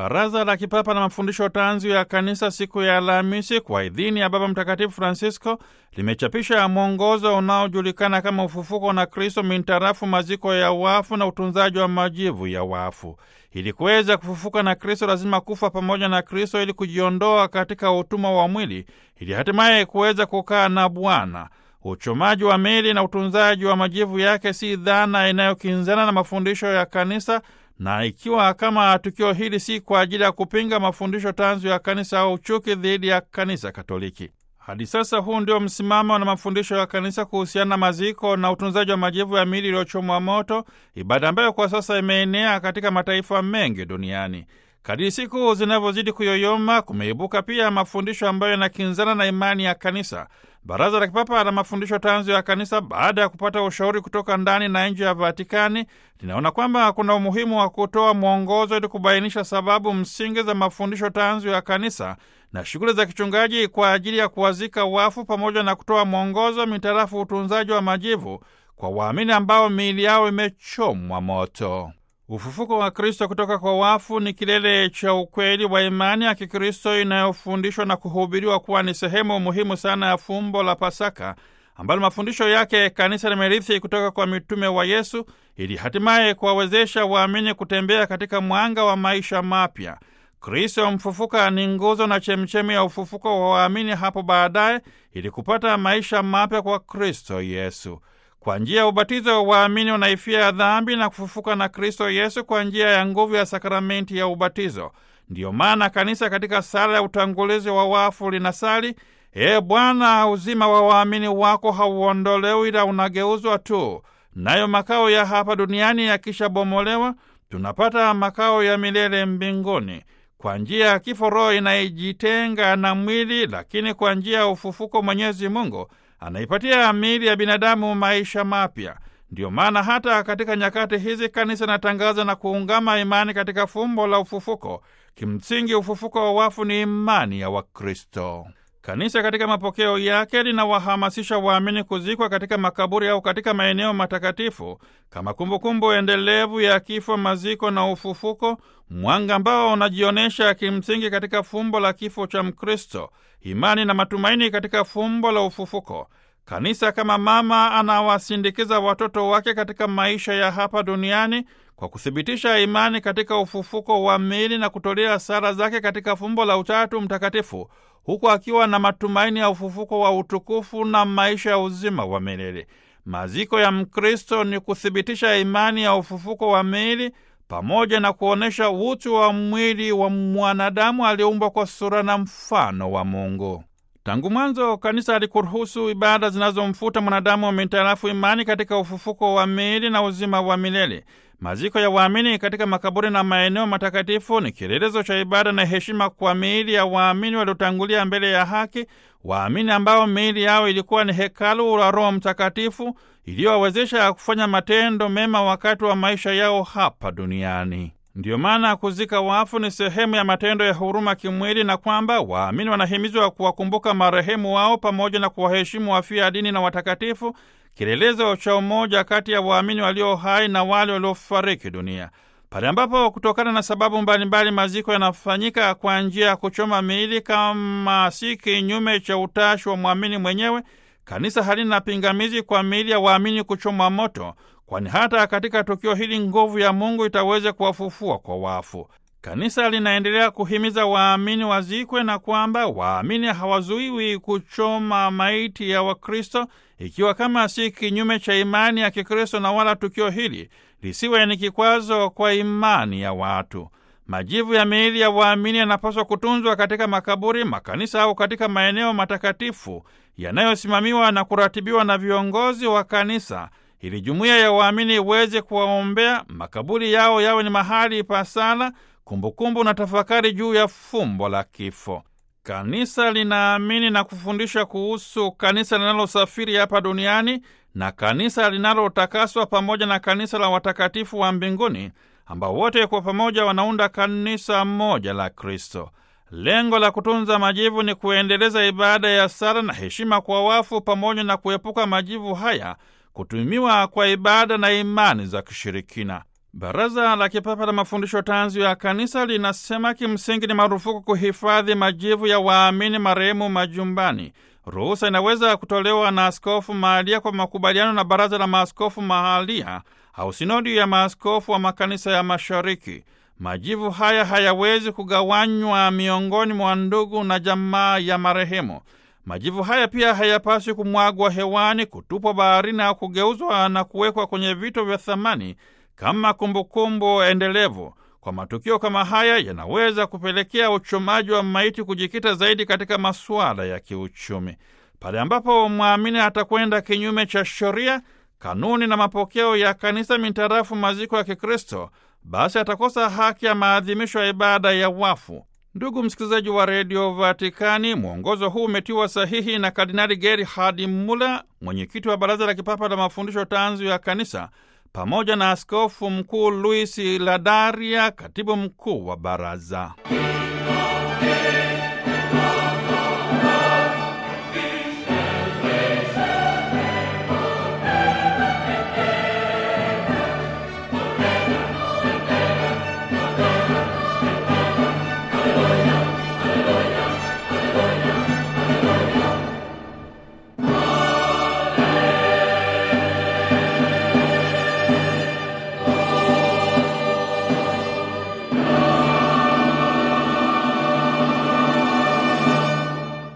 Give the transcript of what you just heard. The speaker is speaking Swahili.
Baraza la Kipapa la Mafundisho Tanzu ya Kanisa siku ya Alhamisi kwa idhini ya Baba Mtakatifu Francisco limechapisha mwongozo unaojulikana kama ufufuko na Kristo mintarafu maziko ya wafu na utunzaji wa majivu ya wafu. Ili kuweza kufufuka na Kristo lazima kufa pamoja na Kristo ili kujiondoa katika utumwa wa mwili ili hatimaye kuweza kukaa na Bwana. Uchomaji wa mili na utunzaji wa majivu yake si dhana inayokinzana na mafundisho ya kanisa na ikiwa kama tukio hili si kwa ajili ya kupinga mafundisho tanzu ya kanisa au chuki dhidi ya kanisa Katoliki. Hadi sasa huu ndio msimamo na mafundisho ya kanisa kuhusiana na maziko na utunzaji wa majivu ya miili iliyochomwa moto, ibada ambayo kwa sasa imeenea katika mataifa mengi duniani. Kadiri siku zinavyozidi kuyoyoma, kumeibuka pia mafundisho ambayo yanakinzana na imani ya kanisa. Baraza la Kipapa la Mafundisho Tanzu ya Kanisa, baada ya kupata ushauri kutoka ndani na nje ya Vatikani, linaona kwamba kuna umuhimu wa kutoa mwongozo ili kubainisha sababu msingi za mafundisho tanzu ya kanisa na shughuli za kichungaji kwa ajili ya kuwazika wafu, pamoja na kutoa mwongozo mitarafu utunzaji wa majivu kwa waamini ambao miili yao imechomwa moto. Ufufuko wa Kristo kutoka kwa wafu ni kilele cha ukweli wa imani ya Kikristo inayofundishwa na kuhubiriwa kuwa ni sehemu muhimu sana ya fumbo la Pasaka ambalo mafundisho yake kanisa limerithi kutoka kwa mitume wa Yesu ili hatimaye kuwawezesha waamini kutembea katika mwanga wa maisha mapya. Kristo mfufuka ni nguzo na chemchemi ya ufufuko wa waamini hapo baadaye ili kupata maisha mapya kwa Kristo Yesu. Kwa njia ya ubatizo waamini wanaifia ya dhambi na kufufuka na Kristo Yesu kwa njia ya nguvu ya sakramenti ya ubatizo. Ndiyo maana kanisa katika sala ya utangulizi wa wafu linasali: Ee Bwana, uzima wa waamini wako hauondolewi, ila unageuzwa tu, nayo makao ya hapa duniani yakishabomolewa, tunapata makao ya milele mbinguni. Kwa njia ya kifo roho inaijitenga na mwili, lakini kwa njia ya ufufuko Mwenyezi Mungu anaipatia miili ya binadamu maisha mapya. Ndiyo maana hata katika nyakati hizi kanisa inatangaza na kuungama imani katika fumbo la ufufuko. Kimsingi, ufufuko wa wafu ni imani ya Wakristo. Kanisa katika mapokeo yake linawahamasisha waamini kuzikwa katika makaburi au katika maeneo matakatifu kama kumbukumbu endelevu ya kifo, maziko na ufufuko, mwanga ambao unajionyesha kimsingi katika fumbo la kifo cha Mkristo, imani na matumaini katika fumbo la ufufuko. Kanisa kama mama anawasindikiza watoto wake katika maisha ya hapa duniani kwa kuthibitisha imani katika ufufuko wa miili na kutolea sala zake katika fumbo la Utatu Mtakatifu, huku akiwa na matumaini ya ufufuko wa utukufu na maisha ya uzima wa milele. Maziko ya Mkristo ni kuthibitisha imani ya ufufuko wa miili pamoja na kuonyesha utu wa mwili wa mwanadamu aliyeumbwa kwa sura na mfano wa Mungu. Tangu mwanzo kanisa halikuruhusu ibada zinazomfuta mwanadamu wa mitarafu imani katika ufufuko wa miili na uzima wa milele. Maziko ya waamini katika makaburi na maeneo matakatifu ni kielelezo cha ibada na heshima kwa miili ya waamini waliotangulia mbele ya haki, waamini ambao miili yao ilikuwa ni hekalu la Roho Mtakatifu iliyowawezesha kufanya matendo mema wakati wa maisha yao hapa duniani. Ndiyo maana kuzika wafu ni sehemu ya matendo ya huruma kimwili, na kwamba waamini wanahimizwa kuwakumbuka marehemu wao pamoja na kuwaheshimu wafia dini na watakatifu, kielelezo cha umoja kati ya waamini walio hai na wale waliofariki dunia. Pale ambapo kutokana na sababu mbalimbali maziko yanafanyika kwa njia ya kuchoma miili, kama si kinyume cha utashi wa mwamini mwenyewe, kanisa halina pingamizi kwa miili ya waamini kuchomwa moto, kwani hata katika tukio hili nguvu ya Mungu itaweza kuwafufua kwa wafu. Kanisa linaendelea kuhimiza waamini wazikwe na kwamba waamini hawazuiwi kuchoma maiti ya Wakristo, ikiwa kama si kinyume cha imani ya Kikristo, na wala tukio hili lisiwe ni kikwazo kwa imani ya watu. Majivu ya miili ya waamini yanapaswa kutunzwa katika makaburi, makanisa au katika maeneo matakatifu yanayosimamiwa na kuratibiwa na viongozi wa kanisa ili jumuiya ya waamini iweze kuwaombea, makaburi yao yawe ni mahali pa sala, kumbukumbu na tafakari juu ya fumbo la kifo. Kanisa linaamini na kufundisha kuhusu kanisa linalosafiri hapa duniani na kanisa linalotakaswa pamoja na kanisa la watakatifu wa mbinguni ambao wote kwa pamoja wanaunda kanisa moja la Kristo. Lengo la kutunza majivu ni kuendeleza ibada ya sala na heshima kwa wafu pamoja na kuepuka majivu haya kutumiwa kwa ibada na imani za kishirikina. Baraza la Kipapa la Mafundisho Tanzu ya Kanisa linasema kimsingi ni marufuku kuhifadhi majivu ya waamini marehemu majumbani. Ruhusa inaweza kutolewa na askofu mahalia kwa makubaliano na baraza la maaskofu mahalia au sinodi ya maaskofu wa makanisa ya Mashariki. Majivu haya hayawezi kugawanywa miongoni mwa ndugu na jamaa ya marehemu. Majivu haya pia hayapaswi kumwagwa hewani, kutupwa baharini au kugeuzwa na kuwekwa kwenye vito vya thamani kama kumbukumbu endelevu. Kwa matukio kama haya yanaweza kupelekea uchomaji wa maiti kujikita zaidi katika masuala ya kiuchumi. Pale ambapo mwamini atakwenda kinyume cha sheria, kanuni na mapokeo ya kanisa mintarafu maziko ya Kikristo, basi atakosa haki ya maadhimisho ya ibada ya wafu. Ndugu msikilizaji wa redio Vatikani, mwongozo huu umetiwa sahihi na Kardinali Gerhard Muller, mwenyekiti wa baraza la kipapa la mafundisho tanzu ya kanisa, pamoja na askofu mkuu Luis Ladaria, katibu mkuu wa baraza.